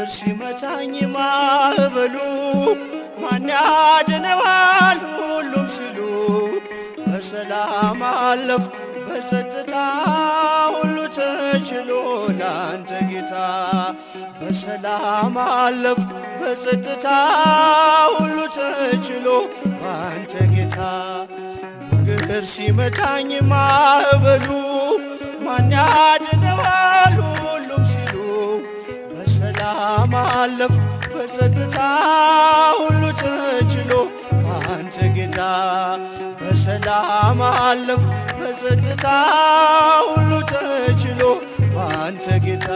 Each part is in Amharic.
ሞገድ ሲመታኝ ማዕበሉ ማን ያድነዋል ሁሉም ሲሉ በሰላም አለፍ በጸጥታ ሁሉ ተችሎ ላንተ ጌታ በሰላም አለፍ በጸጥታ ሁሉ ተችሎ ባንተ ጌታ ሞገድ ሲመታኝ ማዕበሉ ማን ያድነዋል ሁሉም ሲሉ በሰላም አለፍ በጸጥታ ሁሉ ተችሎ ባንተ ጌታ በሰላም አለፍ በጸጥታ ሁሉ ተችሎ ባንተ ጌታ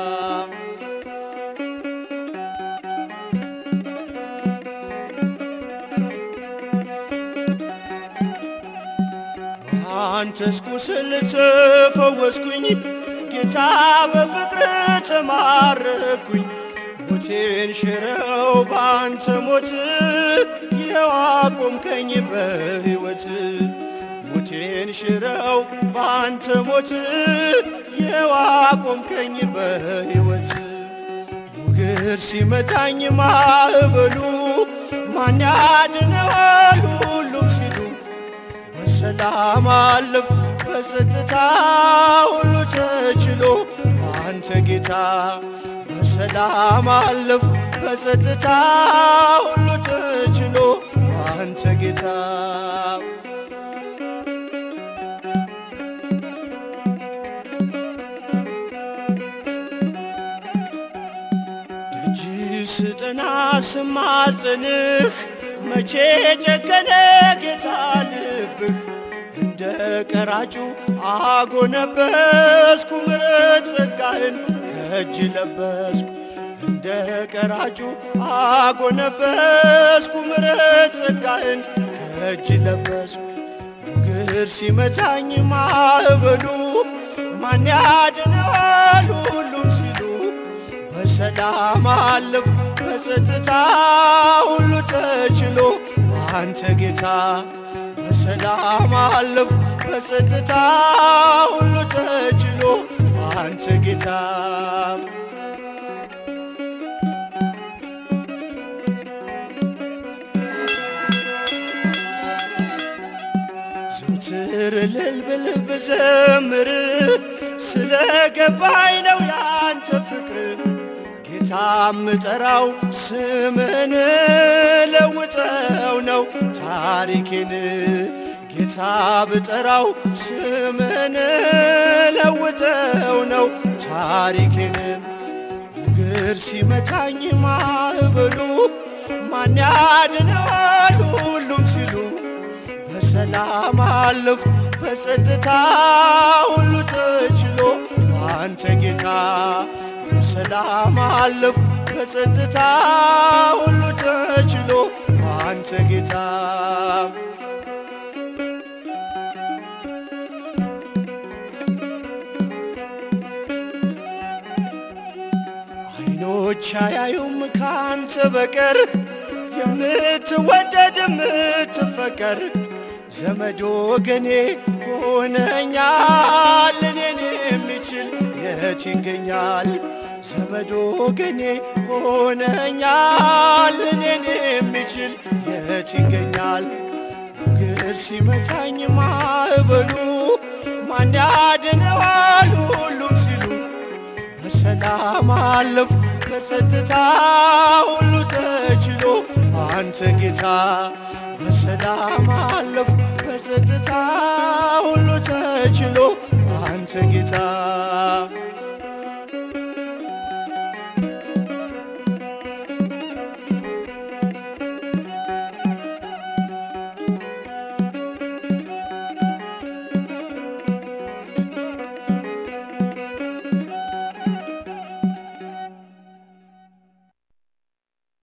አንተስ ቁስል ተፈወስኩኝ ጌታ በፍቅር ተማረኩኝ ሞቴን ሽረው በአንተ ሞት ይኸው አቆምከኝ በሕይወት ሞቴን ሽረው በአንተ ሞት ይኸው አቆምከኝ በሕይወት ሞገድ ሲመታኝ ማዕበሉ ማን ያድነዋል ሁሉም ሲሉ በሰላም አለፍ በጸጥታ ሁሉ ተችሎ አንተ ጌታ በሰላም አለፍ በጸጥታ ሁሉ ተችሎ አንተ ጌታ ደጅ ስጠና ስማጽንህ መቼ ጨከነ ጌታ ልብህ እንደ ቀራጩ አጎነበስኩ ምሕረት ጸጋህን ከእጅ ለበስኩ እንደ ቀራጩ አጎነበስኩ ምሕረት ጸጋህን ከእጅ ለበስኩ ሞገድ ሲመታኝ ማዕበሉ ማን ያድነዋል ሁሉም ሲሉ በሰላም አለፍ በጸጥታ ሁሉ ተችሎ አንተ ጌታ በሰላም አለፍ በጸጥታ ሁሉ ተችሎ አንተ ጌታ ዘውትር እልል ብል ብዘምር ስለ ገባኝ ነው ያንተ ፍቅር ጌታ ምጠራው ስምን ለውጠው ነው ታሪኬን ጌታ ብጠራው ስምን ለውጠው ነው ታሪኬን ሞገድ ሲመታኝ ማዕበሉ ማን ያድነዋል ሁሉም ሲሉ በሰላም አለፍ በጸጥታ ሁሉ ተችሎ አንተ ጌታ በሰላም አለፍ በጸጥታ ሁሉ ተችሎ አንተ ጌታ አይኖች አያዩም ካንተ በቀር የምትወደድ የምትፈቀር ዘመድ ወገኔ ሆነኛል እኔን የሚችል የት ይገኛል? ዘመድ ወገኔ ሆነኛል እኔን የሚችል የት ይገኛል? ሞገድ ሲመታኝ ማዕበሉ ማን ያድነዋል ሁሉም ሲሉ በሰላም አለፍ በጸጥታ ሁሉ ተችሎ አንተ ጌታ በሰላም አለፍ በጸጥታ ሁሉ ተችሎ አንተ ጌታ